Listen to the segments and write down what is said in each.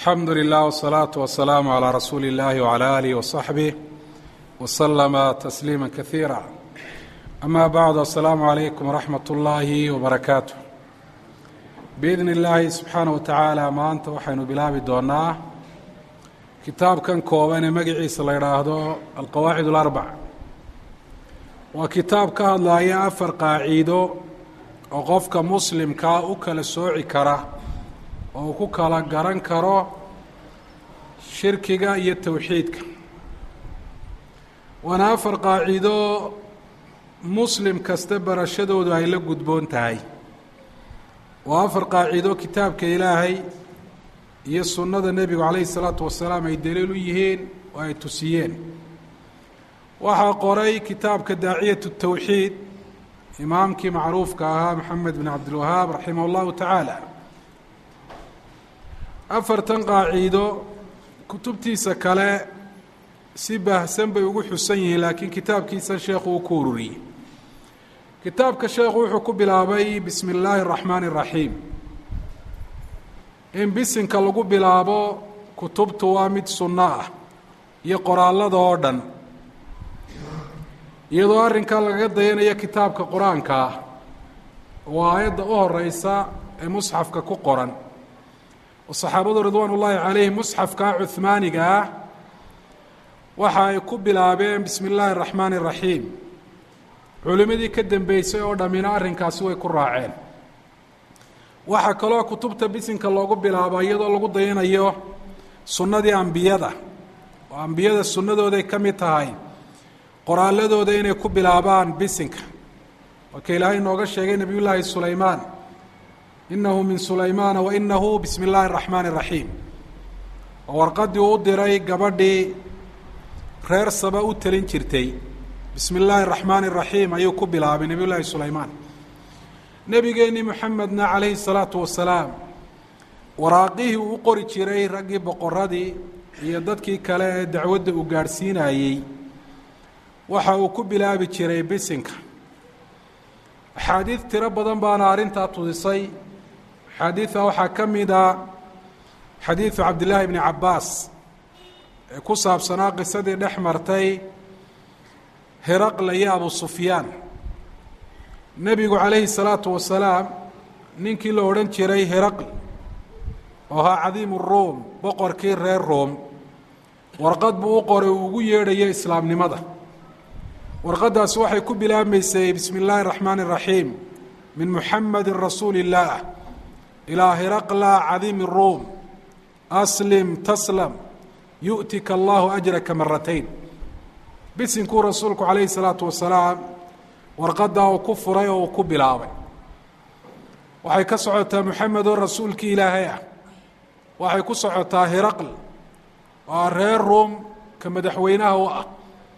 alxamdu lilah wsalaatu wasalaamu calaa rasuuli اllahi wcala alih wasaxbih waslama tasliima kaiira ama bacdu asalaamu calaykum waraxmat ullaahi wabarakaatu biidni illaahi subxaana wa tacaala maanta waxaynu bilaabi doonaa kitaabkan kooban ee magaciisa la yidhaahdo alqawaacid اlarbac waa kitaab ka hadlaya afar qaaciido oo qofka muslimkaa u kala sooci kara oo uu ku kala garan karo shirkiga iyo towxiidka waana afar qaaciido muslim kasta barashadoodu ay la gudboon tahay waa afar qaaciido kitaabka ilaahay iyo sunnada nebigu calayhi isalaatu wasalaam ay daliil u yihiin oo ay tusiyeen waxaa qoray kitaabka daaciyatu towxiid imaamkii macruufka ahaa maxamed bin cabdilwahaab raximah اllahu tacaala afartan qaaciido kutubtiisa kale si baahsan bay ugu xusan yihiin laakiin kitaabkiisan sheekhu uu ku ururiyey kitaabka sheekhu wuxuu ku bilaabay bismi illaahi اraxmaani الraxiim in bisinka lagu bilaabo kutubtu waa mid sunno ah iyo qoraallada oo dhan iyadoo arrinkaa lagaga dayanaya kitaabka qur-aanka ah waa aayadda u horeysa ee musxafka ku qoran oo saxaabadu ridwaan ullaahi calayhim musxafka cuhmaaniga ah waxa ay ku bilaabeen bismi illaahi araxmaani iraxiim culimmadii ka dambeysay oo dhammina arrinkaasi way ku raaceen waxaa kaloo kutubta bisinka loogu bilaabo iyadoo lagu dayanayo sunnadii ambiyada oo ambiyada sunnadooday ka mid tahay qoraalladooda inay ku bilaabaan bisinka marka ilaahay inooga sheegay nebiy llaahi sulaymaan inahu min sulaymaana wa inahu bismi illaahi araxmaani iraxiim oo warqaddii uu u diray gabadhii reer saba u telin jirtay bismi illaahi araxmaani iraxiim ayuu ku bilaabay nebiy llaahi sulaymaan nebigeennii moxamedna calayhi salaatu wasalaam waraaqihii uu u qori jiray raggii boqoradii iyo dadkii kale ee dacwadda uu gaadhsiinayey waxa uu ku bilaabi jiray bisinka axaadiid tiro badan baana arrintaa tudisay axaadiida waxaa ka mid a xadiidu cabdillaahi bni cabbaas ee ku saabsanaa qisadii dhex martay heraqla iyo abu sufyaan nebigu calayhi salaatu wasalaam ninkii la odhan jiray heraql oo ahaa cadiimu ruum boqorkii reer room warqad buu u qoray uu ugu yeedhayo islaamnimada warqaddaasi waxay ku bilaabmaysay bismi illaahi araxmaani iraxiim min muxamedi rasuuli illaah ilaa hiraqla cadiimi ruum aslim taslam yu'tika allahu ajraka maratayn bisinkuu rasuulku calayhi salaatu wasalaam warqaddaa uu ku furay oo uu ku bilaabay waxay ka socotaa moxamed oo rasuulkii ilaahay ah waxay ku socotaa hiraql waa reer ruum ka madaxweynaha u ah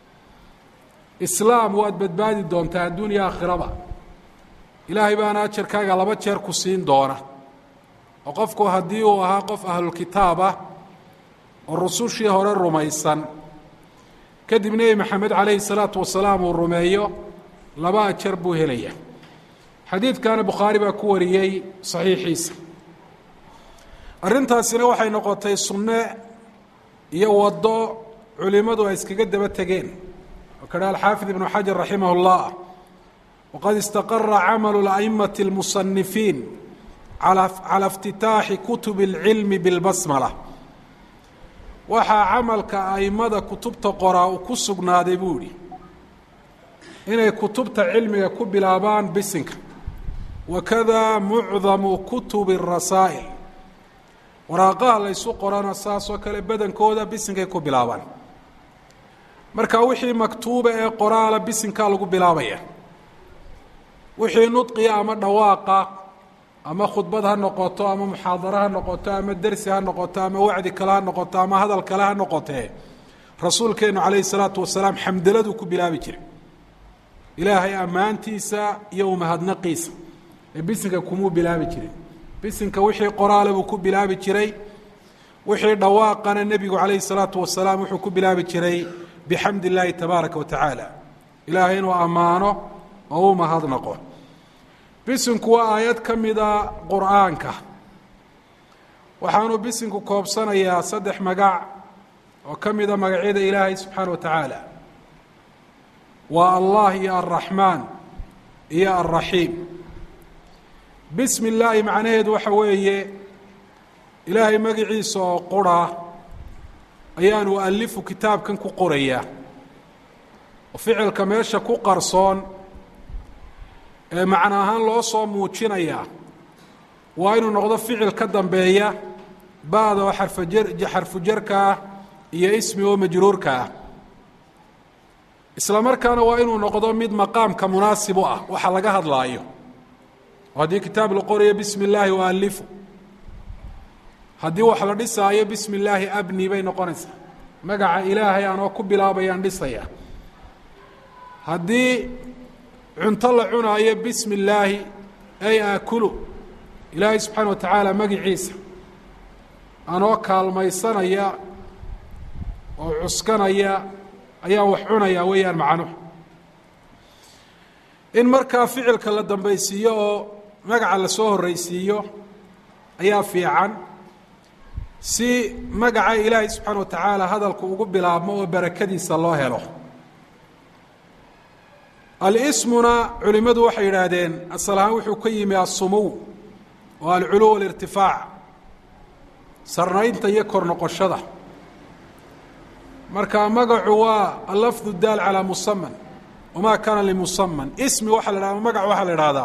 islaam waad badbaadi doontaa adduun iyo aakhiraba ilaahay baana ajarkaaga laba jeer ku siin doona oo qofku haddii uu ahaa qof ahlulkitaab ah oo rusushii hore rumaysan kadib nebi maxamed calayhi salaatu wasalaam uu rumeeyo laba ajar buu helaya xadiidkana bukhaari baa ku wariyey saxiixiisa arrintaasina waxay noqotay sunne iyo waddo culimmadu ay iskaga daba tegeen وkh الxاaفiظ بن xaجر رaحimه الlah وqad اstaqرa cmل الأئmaة المصنiفiin عalى اftitaaxi kuتب العilm bالbasmلة waxaa camalka aimada kutubta qoraa uu ku sugnaaday buu yihi inay kutubta cilmiga ku bilaabaan bisinka wakada mucdamu kuتuب الرasaaئل waraaqaha laysu qorana saasoo kale badankooda bisinkay ku bilaabaan marka wixii maktuuba ee qoraala bisinkaa lagu bilaabaya wixii nudqiya ama dhawaaqa ama khudbad ha noqoto ama muxaadaro ha noqoto ama dersi ha noqoto ama wacdi kale ha noqoto ama hadal kale ha noqotee rasuulkeenu calayhi salaatu wasalaam xamdaladuu ku bilaabi jiray ilaahay ammaantiisa iyo umahadnaqiisa ee bisinka kumuu bilaabi jiray bisinka wixii qoraala buu ku bilaabi jiray wixii dhawaaqana nebigu calayhi salaatu wasalaam wuxuu ku bilaabi jiray bxamd اllaahi tabaaraka wa tacaala ilaahay inuu ammaano oo u mahadnaqo bisinku waa aayad ka mida qur'aanka waxaanu bisinku koobsanayaa saddex magac oo ka mida magacyada ilaahay subxaana wa tacaala waa allah iyo alraxmaan iyo alraxiim bismi illaahi macnaheedu waxa weeye ilaahay magiciisa oo qura ayaan ualifu kitaabkan ku qorayaa oo ficilka meesha ku qarsoon ee macno ahaan loo soo muujinayaa waa inuu noqdo ficil ka dambeeya ba-da oo xarfajar xarfujarka ah iyo ismi oo majruurka ah isla markaana waa inuu noqdo mid maqaamka munaasib u ah waxa laga hadlaayo oo haddii kitaab la qorayo bismi illaahi ualifu haddii wax la dhisaayo bismi illaahi abni bay noqonaysaa magaca ilaahay anoo ku bilaabayaan dhisaya haddii cunto la cunaayo bismi illaahi ay aakulu ilaahay subxaana wa tacaala magiciisa anoo kaalmaysanaya oo cuskanaya ayaan wax cunaya weeyaan macnuhu in markaa ficilka la dambaysiiyo oo magaca lasoo horreysiiyo ayaa fiican si magaca ilaahay subxaana wa tacaala hadalku ugu bilaabmo oo barakadiisa loo helo alismuna culimmadu waxay yidhaahdeen asal ahaan wuxuu ka yimi asumuw oo alculuw alirtifaac sarnaynta iyo kor noqoshada marka magacu waa allafdu daal calaa musaman wamaa kaana limusaman ismi waxaa la hahda magac waxaa la idhahdaa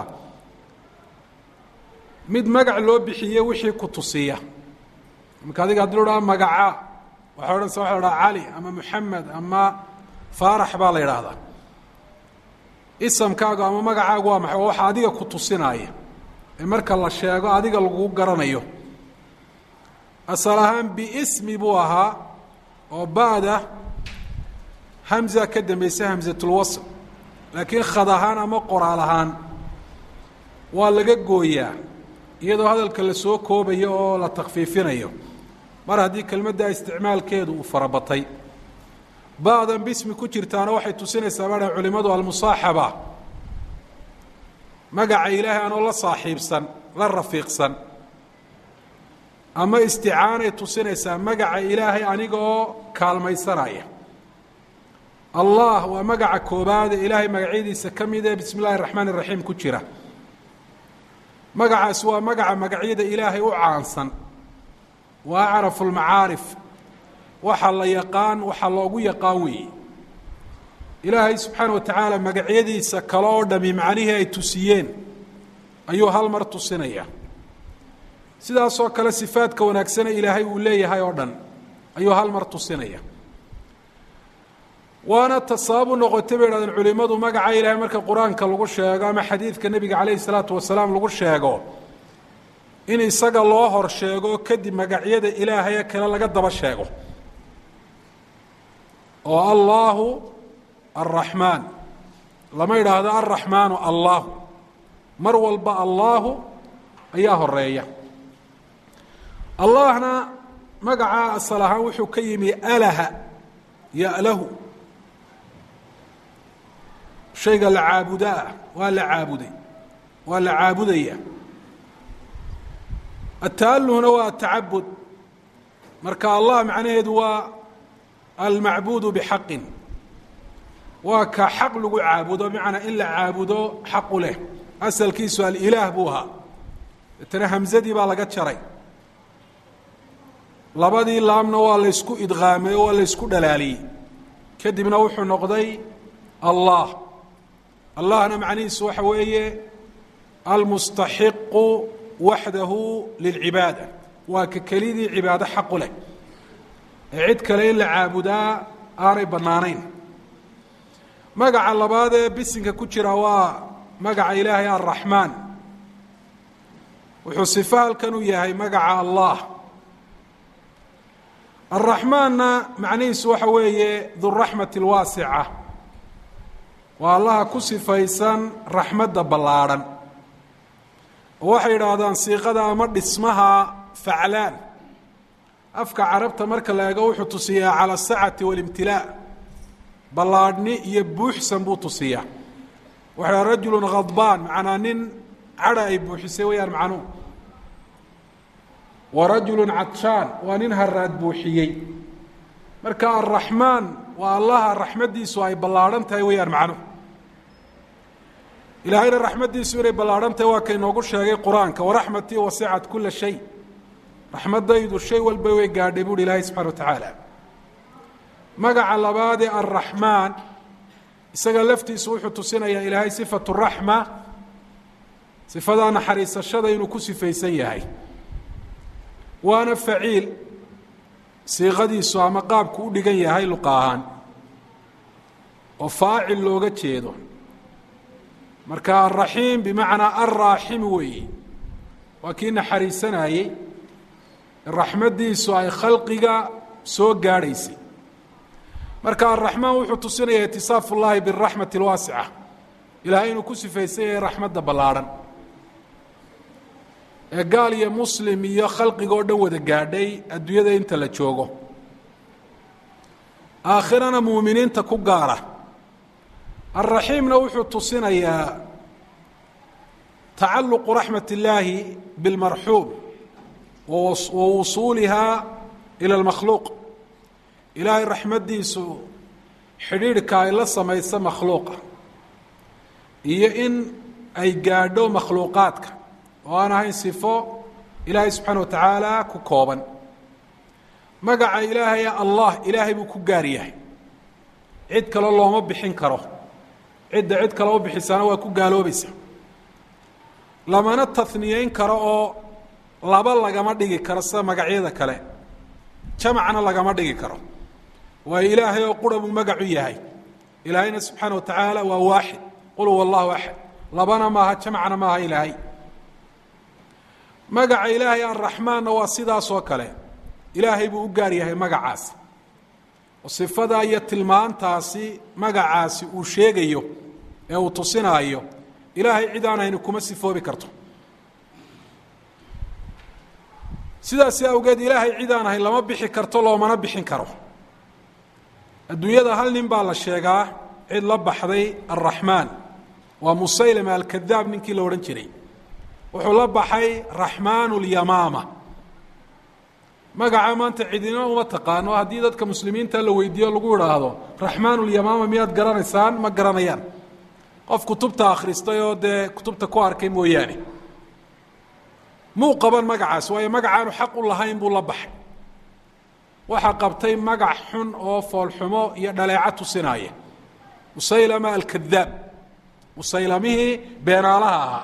mid magac loo bixiye wixii ku tusiya marka adiga haddii lo dhaha magaca waxay odhanaysa waxa la dhaha cali ama moxamed ama faarax baa la yidhaahdaa isamkaagu ama magacaagu waa maxay waa waxa adiga ku tusinaaya ee marka la sheego adiga lagu garanayo asal ahaan biismi buu ahaa oo ba-da hamza ka dambaysa hamsatulwasl laakiin khad ahaan ama qoraal ahaan waa laga gooyaa iyadoo hadalka la soo koobayo oo la takfiifinayo mar haddii kelmadda isticmaalkeedu uu farabatay ba-dan bismi ku jirtaana waxay tusinaysaa baadhan culimmadu almusaaxaba magaca ilaahay anoo la saaxiibsan la rafiiqsan ama isticaanay tusinaysaa magaca ilaahay aniga oo kaalmaysanaya allah waa magaca koobaade ilaahay magacyadiisa ka mid ee bismi illahi raxmaan iraxiim ku jira magacaasi waa magaca magacyada ilaahay u caansan waa acrafu lmacaarif waxa la yaqaan waxa loogu yaqaan weeye ilaahay subxaana wa tacaala magacyadiisa kale oo dhami macnihii ay tusiyeen ayuu hal mar tusinaya sidaasoo kale sifaadka wanaagsane ilaahay uu leeyahay oo dhan ayuu hal mar tusinaya waana ta sababu noqotay bay idhahdeen culimmadu magaca ilaahay marka qur-aanka lagu sheego ama xadiidka nebiga calayhi salaatu wasalaam lagu sheego in isaga loo hor sheego kadib magacyada ilaahaye kale laga daba sheego oo allaahu alraxmaan lama yidhaahdo alraxmaanu allaahu mar walba allaahu ayaa horeeya allahna magacaa asal ahaan wuxuu ka yimi alaha yalahu shayga la caabudaa waa la caabuday waa la caabudaya ataaluhuna waa atacabud marka allah macnaheedu waa almacbuudu bixaqin waa ka xaq lagu caabudo bimacnaa in la caabudo xaqu leh asalkiisu alilaah buu ahaa deetana hamsadii baa laga jaray labadii laamna waa laysku idqaamay oo waa laysku dhalaaliyey kadibna wuxuu noqday allah allahna macnihiisu waxa weeye almustaxiqu waxdahu lilcibaada waa ka kelidii cibaado xaqu leh ee cid kale in la caabudaa aanay bannaanayn magaca labaad ee bisinka ku jira waa magaca ilaahay alraxmaan wuxuu sifo halkan u yahay magaca allah alraxmaanna macnihiisu waxa weeye duraxmati alwaasica waa allaha ku sifaysan raxmadda ballaadhan oo waxay yidhaahdaan siiqada ama dhismaha faclaan afka carabta marka la eego wuxuu tusiyaa cala asacati walimtilaa ballaadhni iyo buuxsan buu tusiyaa waxa yidhaha rajulun khadbaan macnaa nin cadha ay buuxisay wayaan macnuhu wa rajulu cadshaan waa nin haraad buuxiyey marka araxmaan waa allaha raxmaddiisu ay ballaadhan tahay weeyaan macnuhu ilaahayna raxmaddiisu inay ballaadhan tahay waa kaynoogu sheegay qur-aanka waraxmatii wasicat kula shay raxmaddaydu shay walba way gaadhay buuhi ilaahay subxana wa tacaala magaca labaadee alraxmaan isaga laftiisu wuxuu tusinayaa ilaahay sifatu raxma sifadaa naxariisashada inuu ku sifaysan yahay waana faciil siiqadiisu ama qaabku u dhigan yahay luqa ahaan oo faacil looga jeedo marka alraxiim bimacnaa alraaximi weeye waa kii naxariisanayey raxmaddiisu ay khalqiga soo gaadhaysay marka alraxmaan wuxuu tusinaya itisaafu llahi biraxmati alwaasica ilaahay inuu ku sifaysan yahay raxmadda ballaadhan ee gaal iyo muslim iyo khalqiga oo dhan wada gaadhay adduunyada inta la joogo aakhirana muuminiinta ku gaara alraxiimna wuxuu tusinayaa tacalluqu raxmat illaahi bilmarxuum wa wusuulihaa ila almakhluuq ilaahay raxmaddiisu xidhiidhka ay la samayso makhluuqa iyo in ay gaadho makhluuqaadka oo aan ahayn sifo ilaahay subxaana wa tacaala ku kooban magaca ilaahaya allah ilaahay buu ku gaar yahay cid kale looma bixin karo cidda cid kale u bixisaana waa ku gaaloobaysa lamana taniyeyn karo oo laba lagama dhigi karo sida magacyada kale jamacna lagama dhigi karo waayo ilaahay oo qura buu magacu yahay ilaahayna subxaana wa tacaala waa waaxid qul huwa allahu axad labana maaha jamacna maaha ilaahay magaca ilaahay arraxmaanna waa sidaas oo kale ilaahay buu u gaar yahay magacaasi oo sifadaa iyo tilmaantaasi magacaasi uu sheegayo ee uu tusinaayo ilaahay cid aan hayni kuma sifoobi karto sidaasi awgeed ilaahay cid aan ahayn lama bixi karto loomana bixin karo adduunyada hal nin baa la sheegaa cid la baxday alraxmaan waa musaylama alkadaab ninkii la odhan jiray wuxuu la baxay raxmaanu lyamaama magaca maanta cidina uma taqaano haddii dadka muslimiinta la weydiiyo lagu idhaahdo raxmaan lyamaama miyaad garanaysaan ma garanayaan qof kutubta akhristay oo dee kutubta ku arkay mooyaane muu qaban magacaas waayo magacaanu xaq u lahayn buu la baxay waxaa qabtay magac xun oo foolxumo iyo dhaleeco tusinaya musaylama alkadaab musaylamihii beenaalaha ahaa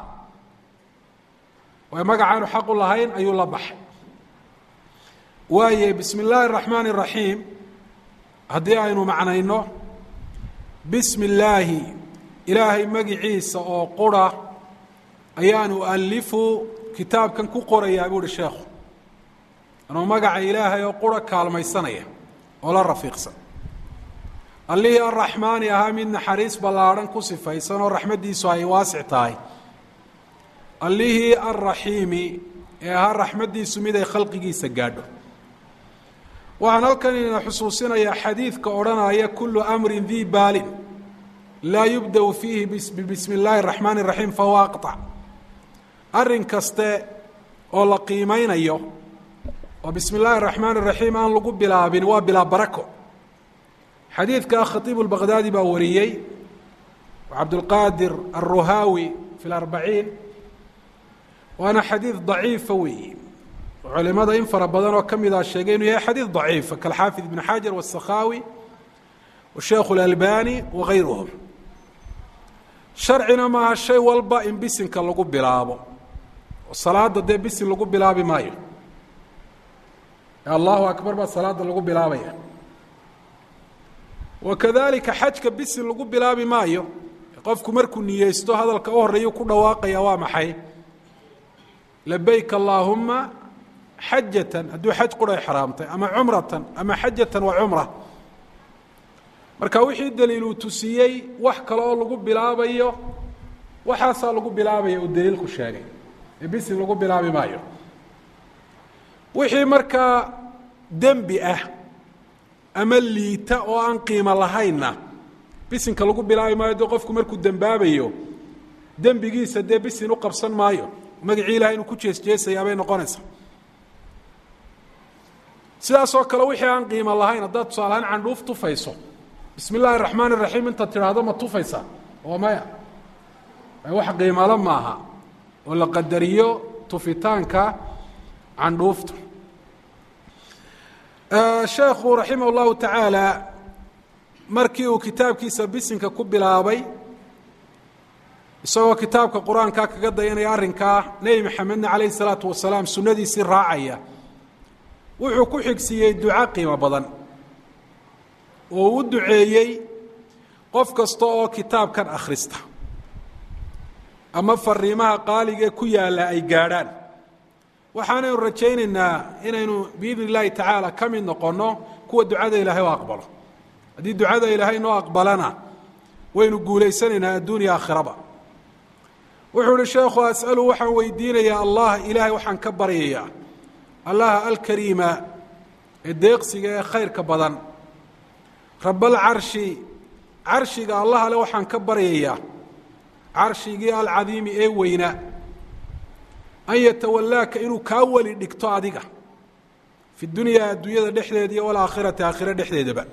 waayo magacaanu xaq u lahayn ayuu la baxay waaye bismi illaahi araxmaan iraxiim haddii aynu macnayno bismi illaahi ilaahay magiciisa oo qura ayaanu alifu kitaabkan ku qorayaa buu uhi sheekhu anuu magaca ilaahay oo qura kaalmaysanaya oo la rafiiqsan allihii arraxmaani ahaa mid naxariis ballaadhan ku sifaysan oo raxmaddiisu ay waasic tahay allihii alraxiimi ee ahaa raxmaddiisu mid ay khalqigiisa gaadho waxaan halkan ina xusuusinayaa xadiidka odhanaya kullu amrin dii baalin laa yubda'u fiihi bibismi illaahi araxmaan iraxiim fahuwa aqطac arrin kaste oo la qiimeynayo oo bismi illaahi araxmaan iraxiim aan lagu bilaabin waa bilaa barako xadiidka khatiibu lbaqdaadi baa wariyey cabdulqaadir alruhaawi fi larbaciin waana xadiid daciifa weeyi culimada in fara badan oo ka mid a sheegay inuu yahay xadiid daciifa kalxaafid ibn xajar wasakhaawi washeekhu اlalbani wagayruhum sharcina maaha shay walba in bisinka lagu bilaabo oo salaada dee bisin lagu bilaabi maayo allahu akbar baa salaada lagu bilaabaya wakadalika xajka bisin lagu bilaabi maayo qofku markuu niyeysto hadalka u horeeyu ku dhawaaqaya waa maxay labayk allaahuma xajatan hadduu xaj quray xaraamtay ama cumratan ama xajatan wa cumra marka wixii daliiluu tusiyey wax kale oo lagu bilaabayo waxaasaa lagu bilaabaya uu daliilku sheegay ee bisin lagu bilaabi maayo wixii markaa dembi ah ama liita oo aan qiimo lahaynna bisinka lagu bilaabi maayo dee qofku markuu dembaabayo dembigiisa dee bisin u qabsan maayo magacii ilahay inuu ku jeesjeesayaa bay noqonaysaa sidaasoo kale wixii aan qiimo lahayn haddaad tusaalahaan candhuuf tufayso bismi illaahi raxmaan iraxiim intaad tidhaahdo ma tufaysaa oo maya wax qiimalo maaha oo la qadariyo tufitaanka candhuufta sheekhu raximah اllahu tacaala markii uu kitaabkiisa bisinka ku bilaabay isagoo kitaabka qur-aanka kaga dayanaya arrinkaa nebi maxamedna calayhi salaatu wasalaam sunnadiisii raacaya wuxuu ku xigsiiyey duco qiimo badan oo u duceeyey qof kasta oo kitaabkan akhrista ama fariimaha qaaligae ku yaalla ay gaadhaan waxaanaynu rajaynaynaa inaynu biidni illaahi tacaala ka mid noqonno kuwa ducada ilaahay oo aqbalo haddii ducada ilaahay noo aqbalana waynu guulaysanaynaa adduuniya aakhiraba wuxuu uhi sheekhu as'alu waxaan weydiinayaa allah ilaahay waxaan ka baryayaa allaha alkariima ee deeqsiga ee khayrka badan rabalcarshi carshiga allah ale waxaan ka baryayaa carshigii alcadiimi ee weynaa an yatawallaaka inuu kaa weli dhigto adiga fi dunyaa adduunyada dhexdeeda iyo walaakhirati aakhiro dhexdeedaba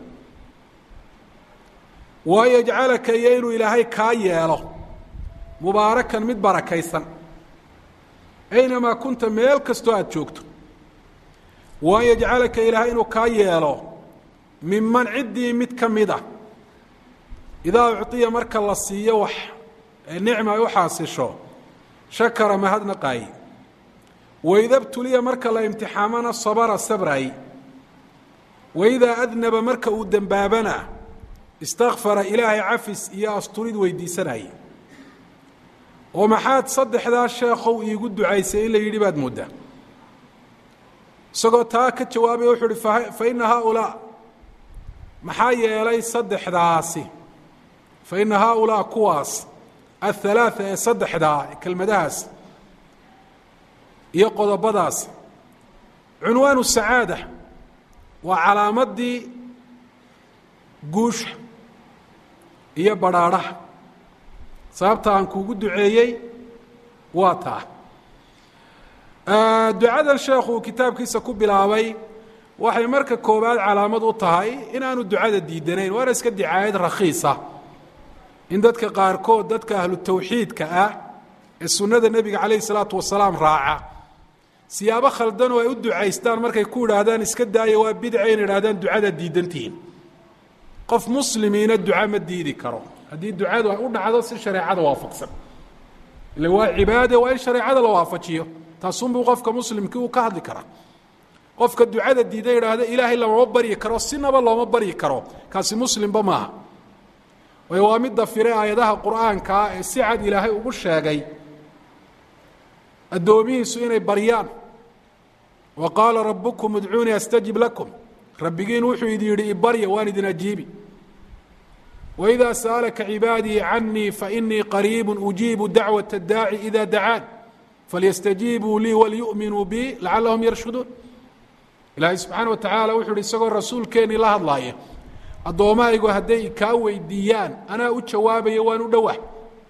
wa an yajcalaka iyo inuu ilaahay kaa yeelo mubaarakan mid barakaysan aynamaa kunta meel kastoo aada joogto wa an yajcalaka ilaahay inuu kaa yeelo minman ciddii mid ka mid a idaa ucطiya marka la siiyo wax ee nicma ay u xaasisho shakara mahadnaqaayi waida btuliya marka la imtixaamana sabara sabraay waidaa adnaba marka uu dembaabana istakfara ilaahay cafis iyo asturid weydiisanayay oo maxaad saddexdaa sheekhow iigu ducaysay in la yidhi baad mooddaa isagoo taa ka jawaabaya wuxuu uhi fa ina haaulaa maxaa yeelay saddexdaasi fa ina haaulaa kuwaas athalaatha ee saddexdaa kelmadahaas iyo qodobadaas cunwaanu sacaada waa calaamadii guusha iyo badrhaadhaha sababta aan kuugu duceeyey waa taa ducadan sheekhu uu kitaabkiisa ku bilaabay waxay marka koowaad calaamad u tahay inaanu ducada diidanayn waana iska dicaayad rakhiisa in dadka qaarkood dadka ahlu tawxiidka ah ee sunnada nebiga calayhi salaatu wasalaam raaca siyaabo khaldanoo ay u ducaystaan markay ku idhaahdaan iska daaya waa bidca in idhahdaan ducada diidantihiin qof muslimiina duca ma diidi karo haddii ducadu ay u dhacdo si shareecada waafaqsan ila waa cibaade waa in shareecada la waafajiyo taasunbuu qofka muslimkii uu ka hadli karaa qofka ducada diida idhaahda ilaahay lamama baryi karo sinaba looma baryi karo kaasi muslimba maaha waayo waa midda fire aayadaha qur'aankaa ee si cad ilaahay ugu sheegay addoomihiisu inay baryaan wa qaala rabbukum udcuunii astajib lakum rabbigiin wuxuu idin yidhi ibarya waan idin ajiibi waidaa sa'alaka cibaadii canii fainii qariibu ujiibu dacwaة اdaaci ida dacaan falyastajiibuu lii walyu'minuu bi lacalahum yarshuduun ilaahay subxaana wa tacaala wuxuu uhi isagoo rasuulkeennii la hadlaaya addoommahaygu hadday kaa weydiiyaan anaa u jawaabaya waan u dhowah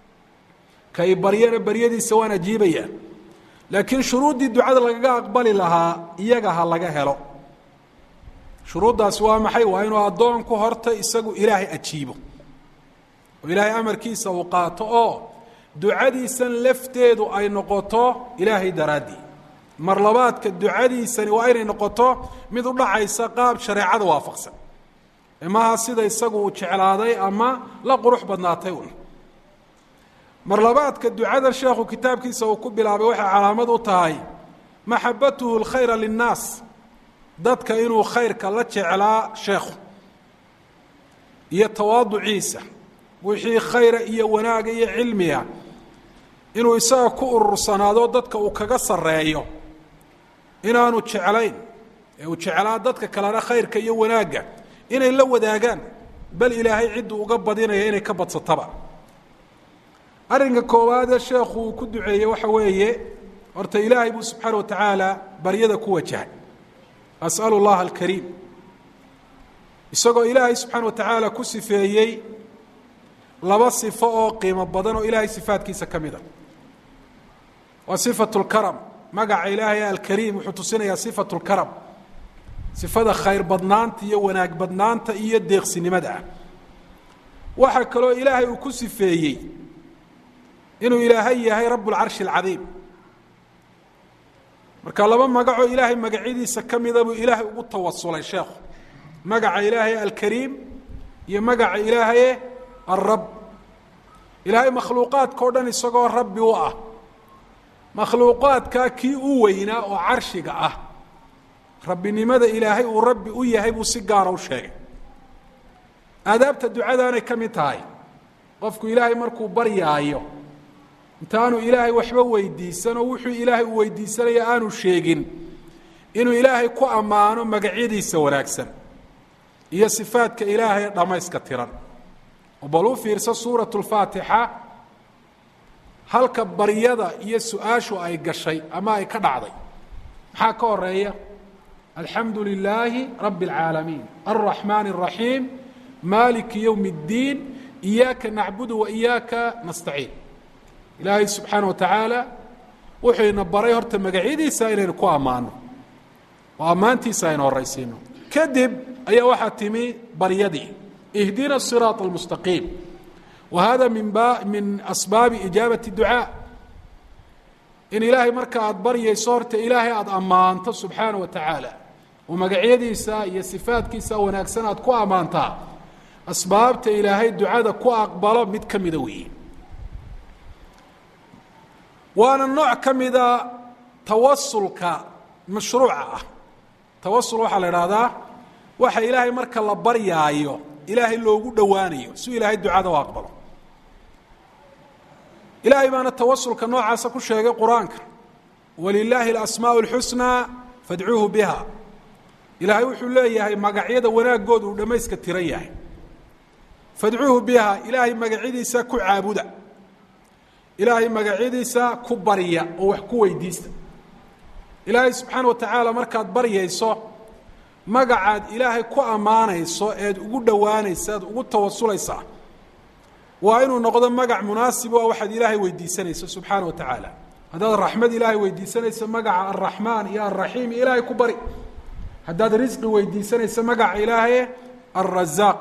kay baryana baryadiisa waan ajiibaya laakiin shuruuddii ducada lagaga aqbali lahaa iyaga ha laga helo shuruuddaasi waa maxay waa inuu addoonku horta isagu ilaahay ajiibo oo ilaahay amarkiisa uu qaato oo ducadiisan lafteedu ay noqoto ilaahay daraaddii mar labaadka ducadiisani waa inay noqoto mid u dhacaysa qaab shareecada waafaqsan maha sida isagu uu jeclaaday ama la qurux badnaatay un mar labaadka ducadan sheekhu kitaabkiisa uu ku bilaabay waxay calaamad u tahay maxabatuhu اlkhayra linnaas dadka inuu khayrka la jeclaa sheekhu iyo tawaaduciisa wixii khayra iyo wanaaga iyo cilmiga inuu isaga ku urursanaado dadka uu kaga sarreeyo inaanu jeclayn ee uu jeclaa dadka kalena khayrka iyo wanaagga inay la wadaagaan bal ilaahay cidduu uga badinaya inay ka badsataba arrinka koowaadee sheekhu uu ku duceeyey waxa weeye horta ilaahay buu subxaana wa tacaala baryada ku wajahay as'alu اllaha alkariim isagoo ilaahay subxaana wa tacaala ku sifeeyey laba sifo oo qiimo badan oo ilaahay sifaadkiisa ka mid a waa sifatu lkaram magaca ilaahay alkariim wuxuu tusinayaa sifatu lkaram sifada khayr badnaanta iyo wanaag badnaanta iyo deeqsinimada ah waxaa kaloo ilaahay uu ku sifeeyey inuu ilaahay yahay rabb اlcarshi اlcadiim marka laba magacoo ilaahay magacyadiisa ka mida buu ilaahay ugu tawasulay sheekhu magaca ilaahay alkariim iyo magaca ilaahaye alrab ilaahay makhluuqaadka o dhan isagoo rabbi u ah makhluuqaadkaa kii u weynaa oo carshiga ah rabbinimada ilaahay uu rabbi u yahay buu si gaara u sheegay aadaabta ducadaanay ka mid tahay qofku ilaahay markuu baryaayo intaanu ilaahay waxba weydiisan oo wuxuu ilaahay uu weydiisanaya aanu sheegin inuu ilaahay ku ammaano magacyadiisa wanaagsan iyo sifaadka ilaahay dhammayska tiran oo bal u fiirso suuratu lfaatixa halka baryada iyo su-aashu ay gashay ama ay ka dhacday maxaa ka horeeya alxamdu lilaahi rabbi اlcaalamiin alraxmaani الraxiim maliki ywm اddiin iyaaka nacbudu wa iyaaka nastaciin ilaahay subxaana wa tacaala wuxuu ina baray horta magacyadiisa inaynu ku ammaano oo ammaantiisa aynu horaysiino kadib ayaa waxaa timi baryadii ihdina الsiraaط اlmustaqiim wa hada min ba min asbaabi ijaabati ducaa in ilaahay marka aada baryayso horta ilaahay aada ammaanto subxaana wa tacaala oo magacyadiisa iyo sifaadkiisa wanaagsan aad ku ammaantaa asbaabta ilaahay ducada ku aqbalo mid ka mida weeye waana nooc ka mida tawasulka mashruuca ah tawasul waxaa la idhaahdaa waxa ilaahay marka la baryaayo ilaahay loogu dhowaanayo si ilaahay ducada u aqbalo ilaahay baana tawasulka noocaasa ku sheegay qur-aanka walilaahi alasmaau اlxusnaa fadcuuhu biha ilaahay wuxuu leeyahay magacyada wanaagooda uu dhammayska tiran yahay fadcuuhu biha ilaahay magacyadiisa ku caabuda ilaahay magacyadiisa ku barya oo wax ku weydiista ilaahay subxaana wa tacaala markaad baryayso magacaad ilaahay ku ammaanayso eed ugu dhowaanaysa eed ugu tawasulaysaa waa inuu noqdo magac munaasib o waxaad ilaahay weydiisanayso subxaana wa tacaala haddaad raxmad ilaahay weydiisanayso magaca alraxmaan iyo alraxiim ilaahay ku bari haddaad risqi weydiisanayso magaca ilaahay alrazaaq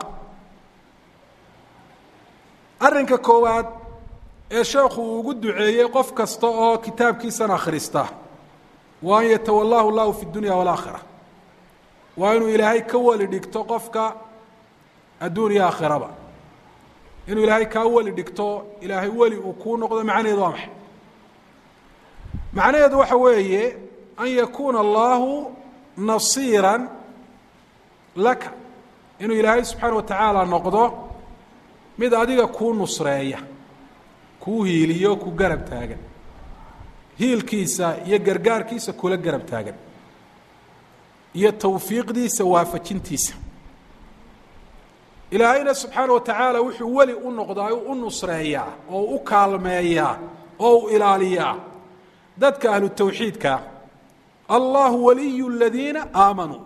arrinka koowaad ee sheekhu uu ugu duceeyey qof kasta oo kitaabkiisan akhrista waa an yatawallahu llahu fi dunya walaakhira waa inuu ilaahay ka weli dhigto qofka adduun iyo aakhiraba inuu ilaahay kaa weli dhigto ilaahay weli uu kuu noqdo macnaheedu waa maxay macnaheedu waxa weeye an yakuuna allahu nasiira laka inuu ilaahay subxaana wa tacaala noqdo mid adiga kuu nusreeya kuu hiiliyo ku garab taagan hiilkiisa iyo gargaarkiisa kula garab taagan iyo tawfiiqdiisa waafajintiisa ilaahayna subxaana wa tacaala wuxuu weli u noqdaa u nusreeyaa oo u kaalmeeyaa oo u ilaaliyaa dadka ahlu tawxiidkaa allahu waliyu ladiina aamanuu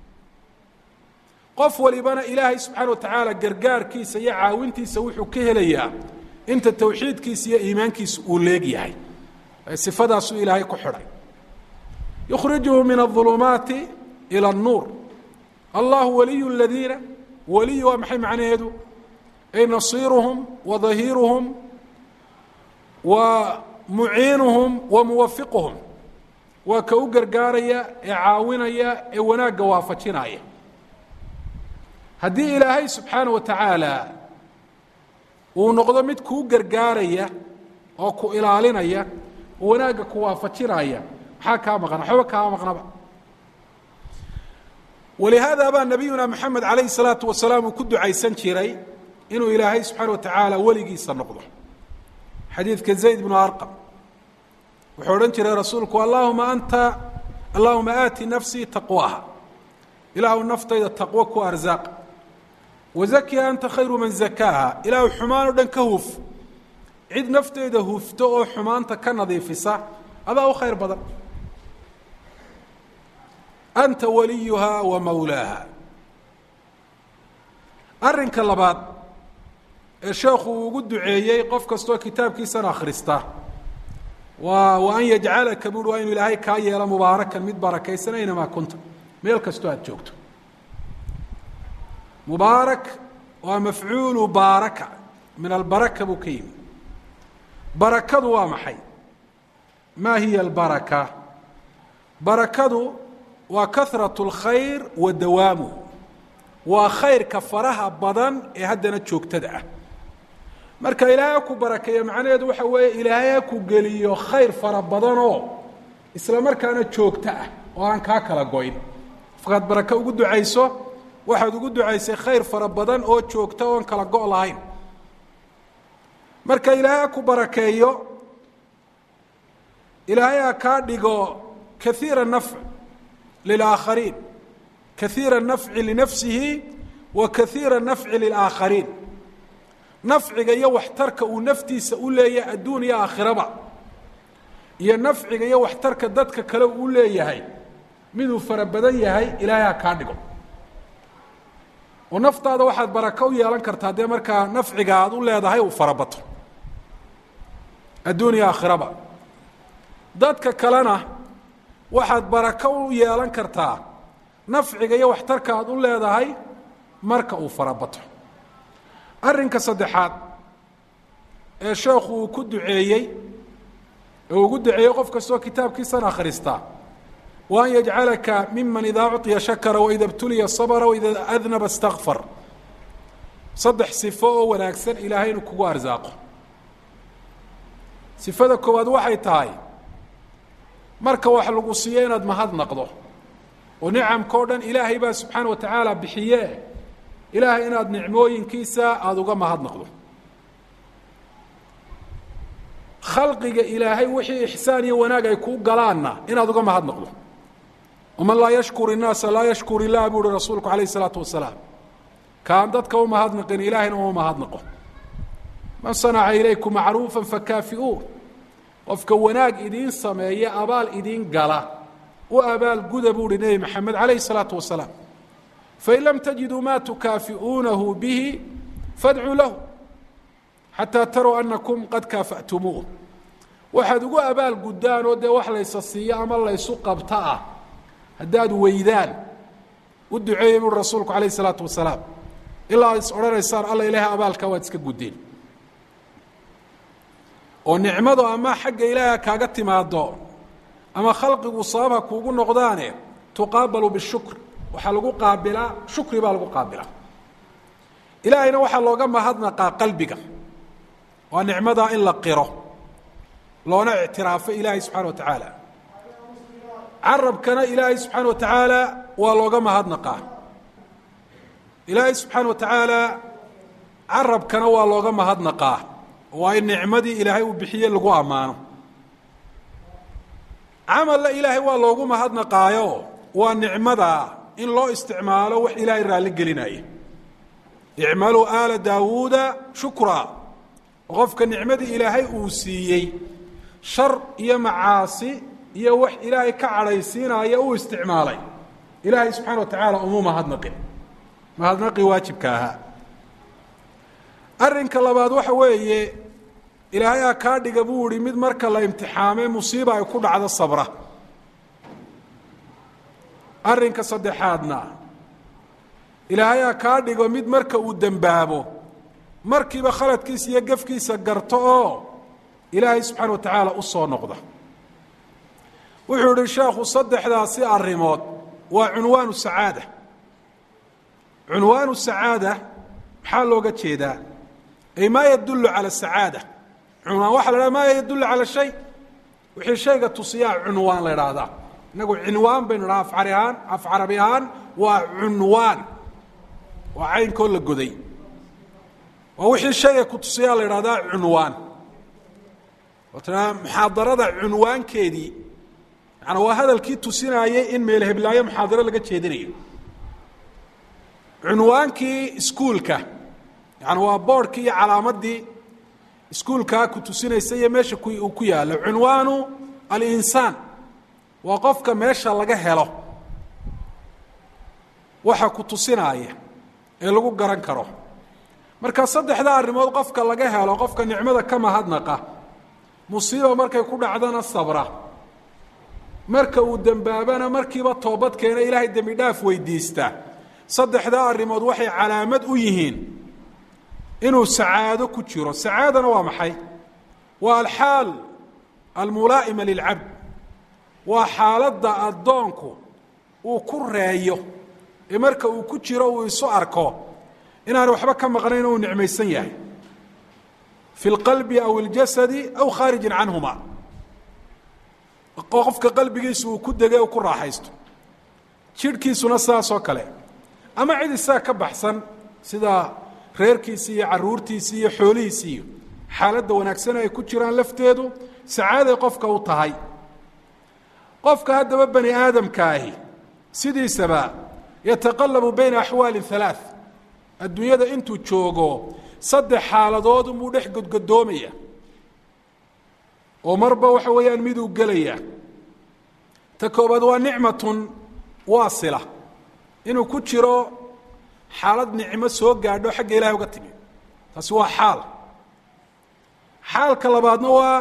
qof walibana ilaahay subxaana wa tacaala gargaarkiisa iyo caawintiisa wuxuu ka helayaa inta tawxiidkiisa iyo iimaankiisa uu leegyahay sifadaasuu ilaahay ku xidhay yukhrijuhu min aulumaati ilى الnuur allahu waliyu ladiina waliy waa maxay macnaheedu ay nasiiruhum wa dahiiruhum wa muciinuhum wa muwafiquhum waa ka u gargaaraya ee caawinaya ee wanaagga waafajinaya haddii ilaahay subxaana wa tacaala uu noqdo mid kuu gargaaraya oo ku ilaalinaya oo wanaagga ku waafajinaya maxaa kaa maqna waxba kaama maqnaba walihaada baa nabiyuna moxamed calayhi salaatu wasalaam uu ku ducaysan jiray inuu ilaahay subxaana wa tacaala weligiisa noqdo xadiidka zayd bnu arqam wuxuu odhan jiray rasuulku allahuma anta allahuma aati nafsii taqwaha ilaahu naftayda taqwo ku arsaaq wazakiha anta khayru man zakaaha ilaahu xumaan o dhan ka huf cid nafteyda hufto oo xumaanta ka nadiifisa adaa u khayr badan anta waliyuha wa mawlaaha arrinka labaad ee sheekhu uu ugu duceeyey qof kastoo kitaabkiisana akhrista waa wa an yajcalaka buuri waa inuu ilaahay kaa yeelo mubaarakan mid barakaysan aynamaa kunta meel kastoo aada joogto mubaarak waa mafcuulu baaraka min albaraka buu ka yimi barakadu waa maxay ma hiya albaraka barakadu waa kahrat اlkhayr wa dawaamuh waa khayrka faraha badan ee haddana joogtada ah marka ilaahay ha ku barakeeyo macnaheedu waxa weeye ilaahay ha ku geliyo khayr fara badanoo isla markaana joogto ah oo aan kaa kala goyn afkaad barake ugu ducayso waxaad ugu ducaysay khayr fara badan oo joogta oon kala go' lahayn marka ilaahay ha ku barakeeyo ilaahay ha kaa dhigo kaiira nafc lilaakhariin kaiira nafci linafsihi wa kaiira nafci lilaakhariin nafciga iyo waxtarka uu naftiisa u leeyahay adduun iyo aakhiraba iyo nafciga iyo waxtarka dadka kale uu leeyahay miduu fara badan yahay ilaahay ha kaa dhigo oo naftaada waxaad barako u yeelan kartaa dee markaa nafciga aad u leedahay uu farabato adduun iyo aakhiraba dadka kalena waxaad barako u yeelan kartaa nafciga iyo waxtarka aad u leedahay marka uu farabato arrinka saddexaad ee sheekhu uu ku duceeyey ee ugu duceeyey qof kastoo kitaabkiisan akhristaa wa an yajcalaka miman idaa uطiya shakara waida btuliya sabra waida adnaba اstakfar saddex sifo oo wanaagsan ilaahay inuu kugu arsaaqo sifada koowaad waxay tahay marka wax lagu siiyo inaad mahadnaqdo oo nicamka o dhan ilaahay baa subxaana wa tacaala bixiye ilaahay inaad nicmooyinkiisa aada uga mahadnaqdo khalqiga ilaahay wixii ixsaan iyo wanaag ay kuu galaanna inaad uga mahadnaqdo waman laa yashkur innaasa laa yashkur illah buu uhi rasuulku alayh isalaatu wasalaam kaan dadka u mahadnaqin ilaahayna uma mahadnaqo man sanaca ilaykum macruufa fakaafi'uu qofka wanaag idiin sameeya abaal idiin gala u abaal guda buu uhi nebi maxamed calayh isalaatu wasalaam fain lam tajiduu ma tukaafi'uunahu bihi fadcuu lahu xataa taruu anakum qad kaafa'tumuuh waxaad ugu abaal guddaan oo dee wax laysa siiyo ama laysu qabta ah haddaad weydaan u duceeyey buui rasuulku calayh isalaatu wasalaam ilaa ad is odhanaysaan alla ilaahay abaalkaa waad iska guddeen oo nicmadu ama xagga ilaaha kaaga timaado ama khalqigu sababha kuugu noqdaane tuqaabalu bishukr waxaa lagu qaabilaa shukri baa lagu qaabilaa ilaahayna waxaa looga mahadnaqaa qalbiga waa nicmadaa in la qiro loona ictiraafo ilaahay subxana wa tacaala carabkana ilaahay subxaana wa tacaala waa looga mahadnaqaa ilaahay subxaana wa tacaala carabkana waa looga mahadnaqaa waa in nicmadii ilaahay uu bixiye lagu ammaano camalla ilaahay waa loogu mahadnaqaayo waa nicmada in loo isticmaalo wax ilaahay raalli gelinaya icmaluu aala daawuuda shukraa qofka nicmadii ilaahay uu siiyey shar iyo macaasi iyo wax ilaahay ka cadhaysiinaya uu isticmaalay ilaahay subxaana wa tacaala umuu mahadnaqin mahadnaqii waajibka ahaa arrinka labaad waxa weeye ilaahay ha kaa dhiga buu ihi mid marka la imtixaamay musiiba ay ku dhacdo sabra arrinka saddexaadna ilaahay ha kaa dhigo mid marka uu dembaabo markiiba khaladkiisa iyo gefkiisa garto oo ilaahay subxaana wa tacaala u soo noqda wuxuu yihi sheekhu saddexdaasi arrimood waa cunwaanu sacaada cunwaanu sacaada maxaa looga jeedaa ay maa yadullu cala sacaada cunwaan waxa la haha maa yadullu cala shay wixii shayga tusiyaa cunwaan la idhaahdaa inagu cinwaan baynu dhaha afcari ahaan af carabi ahaan waa cunwaan waa caynkoo la goday waa wixii shayga ku tusiyaa la idhahdaa cunwaan muxaadarada cunwaankeedii yaani waa hadalkii tusinaayey in meel heblaayo muxaadaro laga jeedinayo cunwaankii iskuulka yani waa boorhkii iyo calaamadii iskuulkaa ku tusinaysa iyo meesha uu ku yaalo cunwaanu alinsaan waa qofka meesha laga helo waxa ku tusinaaya ee lagu garan karo marka saddexda arrimood qofka laga helo qofka nicmada ka mahadnaqa musiiba markay ku dhacdana sabra marka uu dembaabana markiiba toobad keena ilaahay dembi dhaaf weydiista saddexdaa arrimood waxay calaamad u yihiin inuu sacaado ku jiro sacaadana waa maxay waa alxaal almulaa'ima lilcabd waa xaaladda addoonku uu ku reeyo ee marka uu ku jiro uu isu arko inaanu waxba ka maqnayn uu nicmaysan yahay fi اlqalbi aw اljasadi aw khaarijin canhuma qofka qalbigiisu uu ku degay u ku raaxaysto jidhkiisuna sidaasoo kale ama cid isaga ka baxsan sida reerkiisi iyo caruurtiisi iyo xoolihiisi iyo xaaladda wanaagsan ay ku jiraan lafteedu sacaaday qofka u tahay qofka haddaba bani aadamka ahi sidiisaba yataqalabu bayna axwaali halaaث adduunyada intuu joogo saddex xaaladood unbuu dhex godgodoomaya oo marba waxa weeyaan miduu gelaya ta koobaad waa nicmatun waasila inuu ku jiro xaalad nicmo soo gaadho xagga ilahay uga timi taasi waa xaal xaalka labaadna waa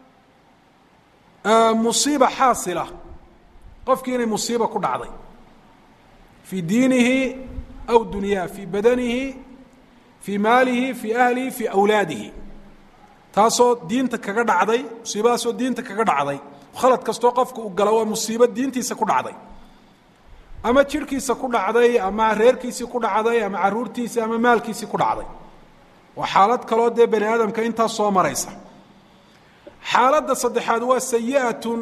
musiiba xaasila qofkii inay musiiba ku dhacday fii diinihi aw dunyaa fii badanihi fii maalihi fii ahlihi fii awlaadihi taasoo diinta kaga dhacday musiibadaasoo diinta kaga dhacday khalad kastoo qofka uu gala waa musiibo diintiisa ku dhacday ama jidhkiisa ku dhacday ama reerkiisii ku dhacday ama caruurtiisii ama maalkiisii ku dhacday waa xaalad kaloo dee bani aadamka intaas soo maraysa xaaladda saddexaad waa sayi'atun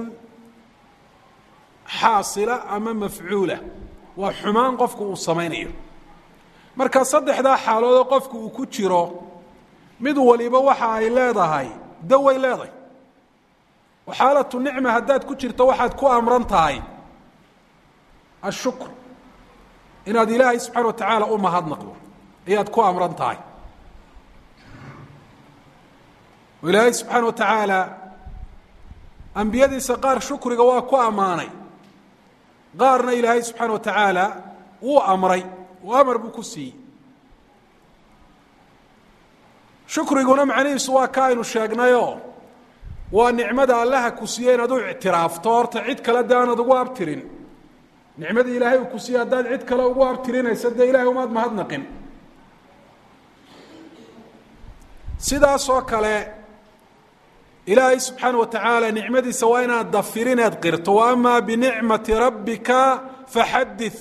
xaasila ama mafcuula waa xumaan qofku uu samaynayo marka saddexdaa xaaloodoo qofku uu ku jiro mid waliba waxa ay leedahay daway leedahay oo xaalatu nicma haddaad ku jirto waxaad ku amran tahay ashukr inaad ilaahay subxaana wa tacaala u mahadnaqdo ayaad ku amran tahay oo ilaahay subxaana wa tacaala ambiyadiisa qaar shukriga waa ku ammaanay qaarna ilaahay subxaana wa tacaala wuu amray oo amar buu ku siiyey shukriguna macnihiisu waa ka aynu sheegnayoo waa nicmada allaha ku siiye inaad u ictiraafto horta cid kale de aanad ugu abtirin nicmadii ilaahay uu ku siiye haddaad cid kale ugu abtirinaysa dee ilahay umaad mahadnaqin sidaasoo kale ilaahay subxaana wa tacaala nicmadiisa waa inaad dafirineed qirto wa amaa binicmati rabbika faxadith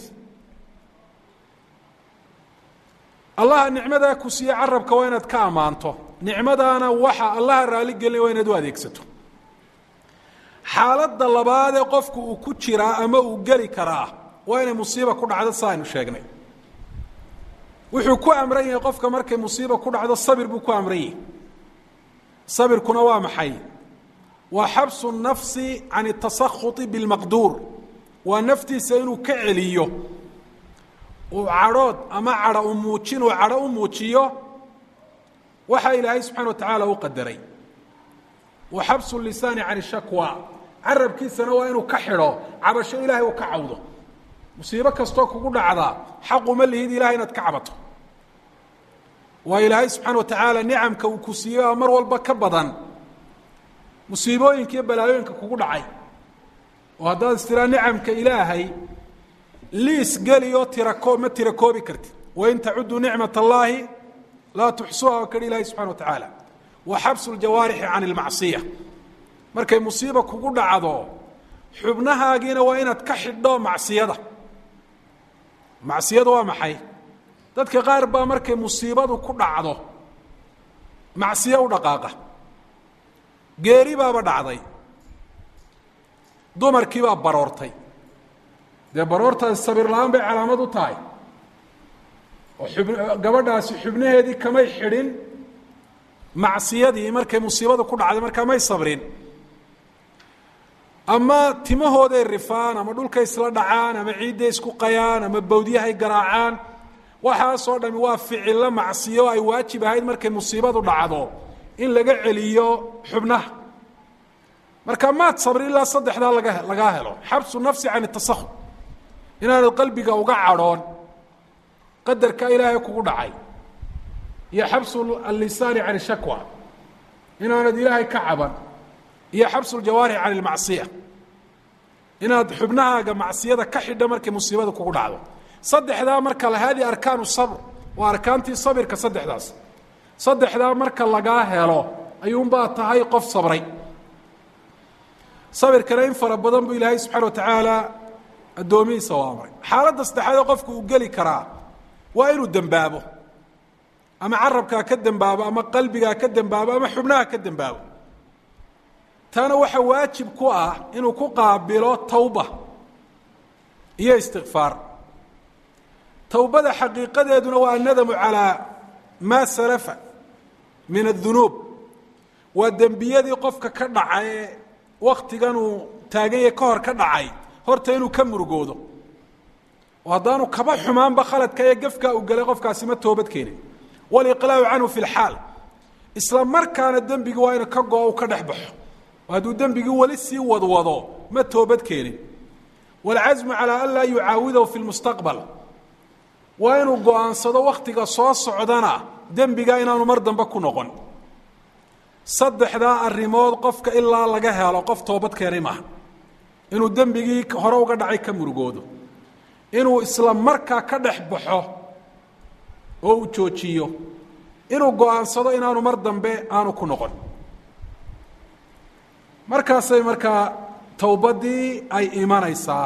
allaha nicmadaa ku siiye carabka waa inaad ka ammaanto nicmadaana waxa allaha raali gelinaya waa inaad u adeegsato xaaladda labaadee qofku uu ku jiraa ama uu geli karaa waa inay musiiba ku dhacdo sa aynu sheegnay wuxuu ku amran yahay qofka markay musiiba ku dhacdo sabir buu ku amran yahay sabirkuna waa maxay waa xabsu nafsi can اtasakhuطi biاlmaqduur waa naftiisa inuu ka celiyo uu cadhood ama cadho u muujin uu cadho u muujiyo waxa ilaahay subxana wa tacaala u qadaray wa xabsu lisaani can shakwa carabkiisana waa inuu ka xidho cabasho ilaahay uu ka cawdo musiibo kastoo kugu dhacdaa xaquma lihid ilahay inaad ka cabato waa ilaahay subxaana wa tacaala nicamka uu ku siiyey oo mar walba ka badan musiibooyinka iyo balaayooyinka kugu dhacay oo haddaad istiraa nicamka ilaahay liis geli oo tirakoo ma tira koobi kartid wain tacuduu nicmat allaahi laa tuxsuha oo kadhi ilahi subxana wa tacaala wa xabsu ljawaarixi can ilmacsiya markay musiiba kugu dhacdo xubnahaagiina waa inaad ka xidho macsiyada macsiyada waa maxay dadka qaar baa markay musiibadu ku dhacdo macsiyo u dhaqaaqa geeri baaba dhacday dumarkii baa baroortay dee baroortaasi sabir la-aan bay calaamad u tahay oo xub gabadhaasi xubnaheedii kamay xidhin macsiyadii markay musiibadu ku dhacday markaa may sabrin ama timahooday rifaan ama dhulkay isla dhacaan ama ciidday isku qayaan ama bawdyahay garaacaan waxaasoo dhami waa ficillo macsiyo ay waajib ahayd markay musiibadu dhacdo in laga celiyo xubnaha marka maad sabri ilaa saddexdaa laga lagaa helo xabsu nafsi can itasahud inaanad qalbiga uga cadhoon qadarka ilaahay kugu dhacay iyo xabsu allisaani can ishakwa inaanad ilaahay ka caban iyo xabsu ljawaarix can ilmacsiya inaad xubnahaaga macsiyada ka xidha markay musiibada kugu dhacdo saddexdaa marka la haadii arkaanu sabr waa arkaantii sabirka saddexdaas saddexdaa marka lagaa helo ayuunbaa tahay qof sabray sabirkana in fara badan buu ilaahay subxana wa tacaala addoomihiisa u amray xaaladda saddexaadee qofku uu geli karaa waa inuu dembaabo ama carabkaa ka dembaabo ama qalbigaa ka dembaabo ama xubnaha ka dembaabo taana waxaa waajib ku ah inuu ku qaabilo tawba iyo istikfaar towbada xaqiiqadeeduna waa annadamu calaa maa salafa min addunuub waa dembiyadii qofka ka dhacay ee wakhtiganuu taaganye ka hor ka dhacay horta inuu ka murugoodo oo haddaanu kaba xumaanba khaladka ee gefkaa uu gelay qofkaasi ma toobad keenin waliqlaacu canhu fi lxaal isla markaana dembigii waa inu ka go-o u ka dhex baxo oo hadduu dembigii weli sii wadwado ma toobad keenin waalcasmu calaa an laa yucaawidahu fi lmustaqbal waa inuu go-aansado wakhtiga soo socdana dembigaa inaanu mar dambe ku noqon saddexdaa arrimood qofka ilaa laga helo qof toobad keenay maaha inuu dembigii hore uga dhacay ka murugoodo inuu isla markaa ka dhex baxo oo uu joojiyo inuu go-aansado inaanu mar dambe aanu ku noqon markaasay markaa towbaddii ay imanaysaa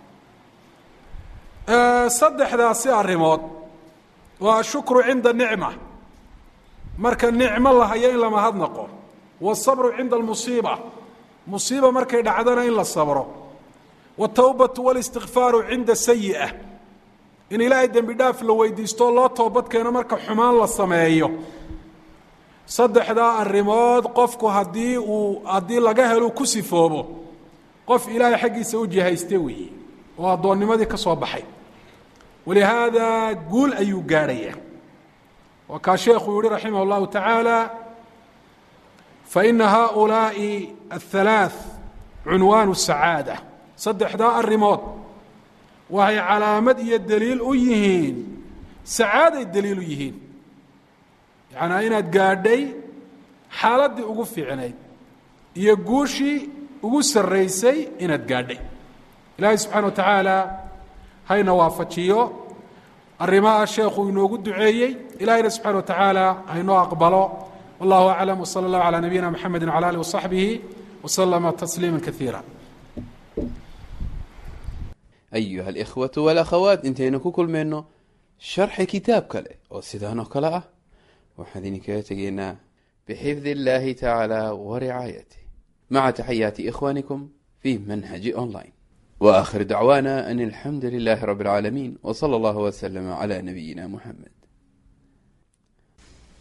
saddexdaasi arrimood waa ashukru cinda nicma marka nicmo la hayo in la mahadnaqo waasabru cinda almusiiba musiiba markay dhacdana in la sabro watowbatu walistikfaaru cinda sayi'a in ilaahay dembi dhaaf la weydiisto loo toobad keeno marka xumaan la sameeyo saddexdaa arrimood qofku haddii uu haddii laga helo ku sifoobo qof ilaahay xaggiisa u jihayste weeye oo addoonnimadii ka soo baxay walihaada guul ayuu gaadhaya waa kaa sheekuu yihi raximah اllahu tacaala faina haؤulaaءi aلhalaaث cunwaanu sacaada saddexdaa arrimood waxay calaamad iyo deliil u yihiin sacaaday deliil u yihiin yacnaa inaad gaadhay xaaladdii ugu fiicnayd iyo guushii ugu sarraysay inaad gaadhay ilaahay subxana wa tacaala hayna waafajiyo arrimaha sheekuu inoogu duceeyey ilahayna subxana wa tacaala haynoo aqbalo wallahu aclam wsala اllahu calaa nabiyina mxamedi wcala alih wasaxbihi waslama tasliima kaiira ayuha alikhwatu walakhawaat intaynu ku kulmayno sharxi kitaab kale oo sidaan oo kale ah waxaan idinkaga tegaynaa bixifdi اllahi tacaala waricaayatih maca taxayaati ikhwanikum fi manhaji online waakhir dacwaana an alxamdu lilahi rabi اlcaalamiin wsala allahu wslama cla nabiyina muxamed